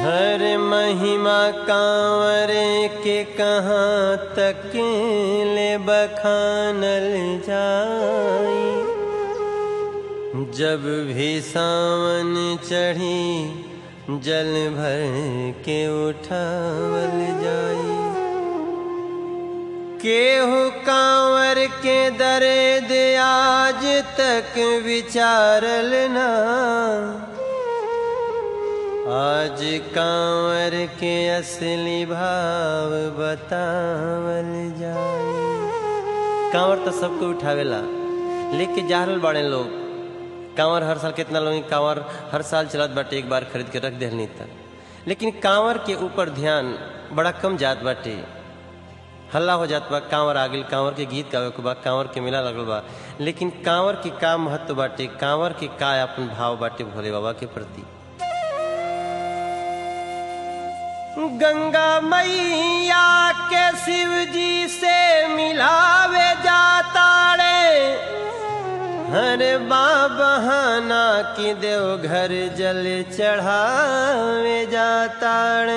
हर महिमा कांवर के कहाँ तक ले बखानल जाई जब भी सावन चढ़ी जल भर के उठावल जाई केहू कांवर के दर्द आज तक विचारल ना आज कांवर के असली भाव बतावल जाए कांवर तो सबको उठावेला लेके जा रहल बाड़े लोग कांवर हर साल कितना लोग कांवर हर साल चलत बाटे एक बार खरीद के रख देहनी तक लेकिन कांवर के ऊपर ध्यान बड़ा कम जात बाटे हल्ला हो जात बा कांवर आ गइल कांवर के गीत गावे के बा कांवर के मेला लगल बा लेकिन कांवर के का महत्व बाटे कांवर के का अपन भाव बाटे भोले बाबा के प्रति गंगा मैया के शिव जी से मिलावे जाता रे हर बहाना की देव घर जल चढ़ावे जाता रे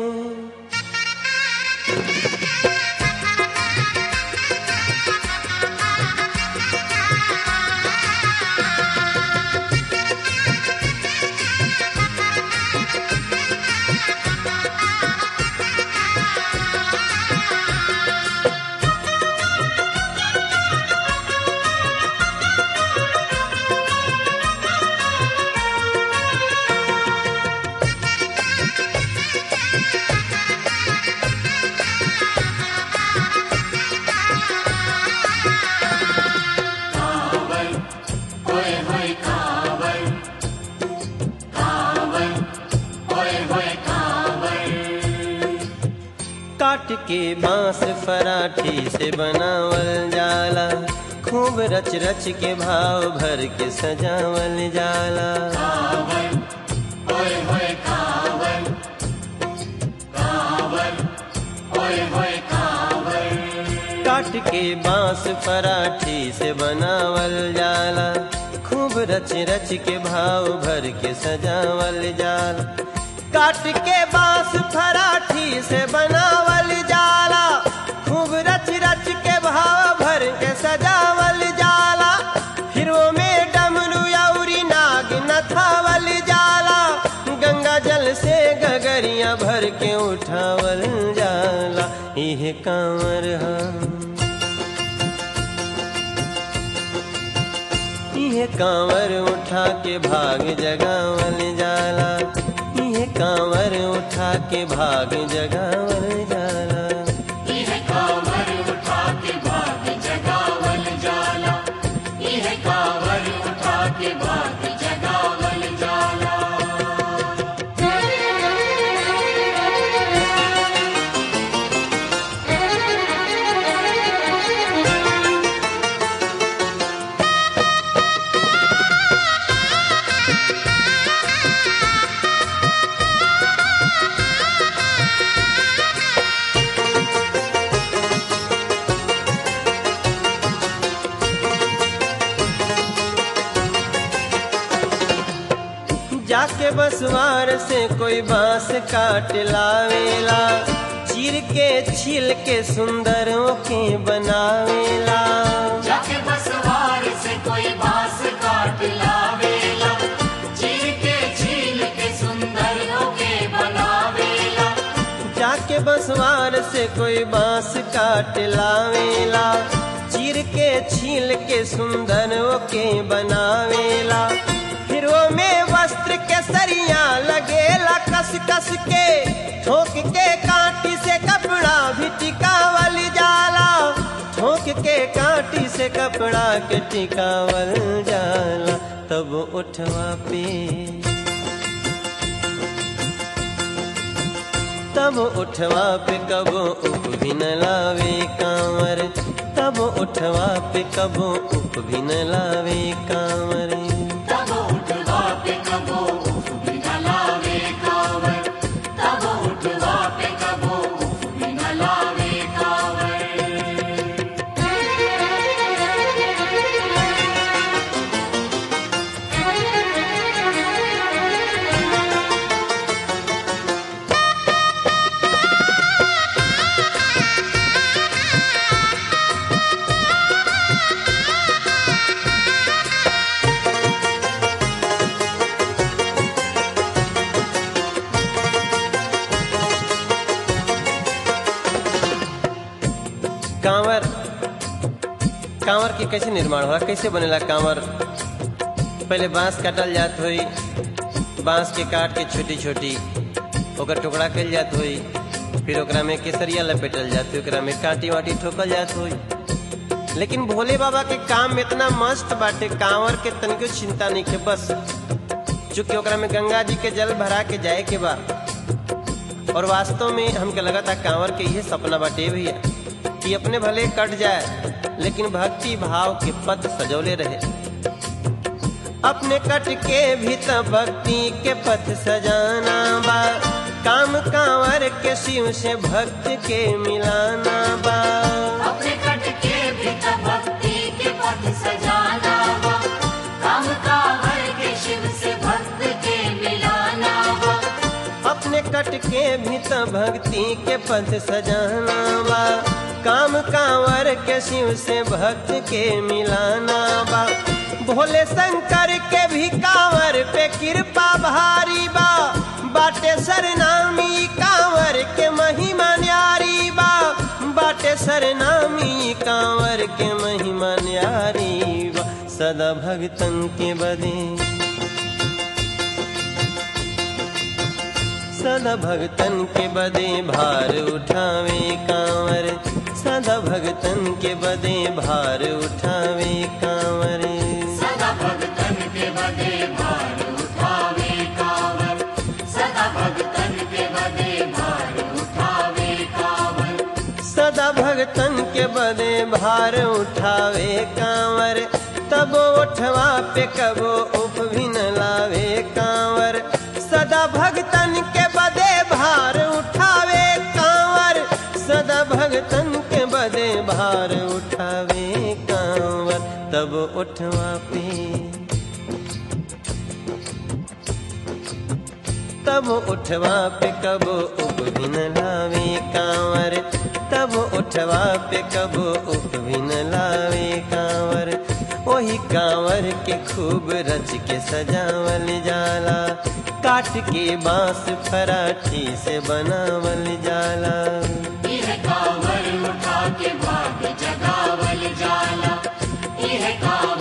काट के बांस फराठी से बनावल जाला खूब रच रच के भाव भर के सजावल जाला काट के बांस फराठी से बनावल जाला खूब रच रच के भाव भर के सजावल जाला काट के बांस फराठी से बनावल जाला खूब रच रच के भाव भर के सजावल जाला फिर वो में डमरू औरी नाग नथावल जाला गंगा जल से गगरिया भर के उठावल जाला इह कांवर हम इह कांवर उठा के भाग जगावल जाला इह कांवर उठा के भाग जगावल जाला यह कांवर उठा के भाग जगावल जाला यह कांवर उठा के भाग जगावल जाला जाके बसवार से कोई बांस काट लावेला चीर के छील के सुंदरों के बनावेला जाके बसवार से कोई बांस काट लावेला चीर के छील के सुंदर होके बनावेला जाके बसवार से कोई बांस काट लावेला चीर के छील के सुंदर के बनावेला फिर वो में वस्त्र के सरिया लगेला कस कस के ठोक के कांटी से कपड़ा भी टिकावल जाला ठोक के कांटी से कपड़ा के टिकावल जाला तब उठवा पे तब उठवा पे कबो उप भी न लावे कांवर तब उठवा पे कबो उप भी न लावे कांवर तब उठवा पे कबो उफ भी न लावे कांवर तब उठवा पे कबो उफ भी न लावे कांवर कांवर के कैसे निर्माण होला कैसे बनेला कांवर पहले बांस काटल जात होई बांस के काट के छोटी छोटी ओकर टुकड़ा कल जात होई फिर ओकरा में केसरिया लपेटल जात होई ओकरा में कांटी वाटी ठोकल जात होई लेकिन भोले बाबा के काम में इतना मस्त बाटे कांवर के तनिको चिंता नहीं के बस चूंकि ओकरा में गंगा जी के जल भरा के जाए के बा और वास्तव में हमके लगा था कांवर के यही सपना बाटे भैया कि अपने भले कट जाए लेकिन भक्ति भाव के पथ सजौले रहे अपने कट के भी तो भक्ति के पथ सजाना बा काम कांवर के शिव से भक्त के मिलाना बा अपने कट के भी तो भक्ति के पथ सजाना बा काम कांवर के शिव से भक्त के मिलाना बा अपने कट के भी तो भक्ति के पथ सजाना बा काम कांवर के शिव से भक्त के मिलाना बा भोले शंकर के भी कांवर पे कृपा भारी बा बाटे सरनामी कांवर के महिमा न्यारी बा बाटे सरनामी कांवर के महिमा न्यारी बा सदा भगतन के बदे सदा भगतन के बदे भार उठावे कांवर सदा भगतन के बदे भार उठावे कांवर सदा भगतन के बदे भार उठावे कांवर सदा भगतन के बदे भार उठावे कांवर सदा भगतन के बदे भार उठावे कांवर तब उठवा पे कबो उप भी न लावे कांवर सदा भगतन के बदे भार उठावे कांवर सदा भगतन के बदे भार उठावे कांवर तब उठवा पे तब उठवा पे कबो उप भी न लावे कांवर तब उठवा पे कबो उप भी न लावे कांवर वही कांवर के खूब रच के सजावल जाला काट के बांस फराठी से बनावल जाला यह कांवर उठा के भाग जगावल जाला यह कांवर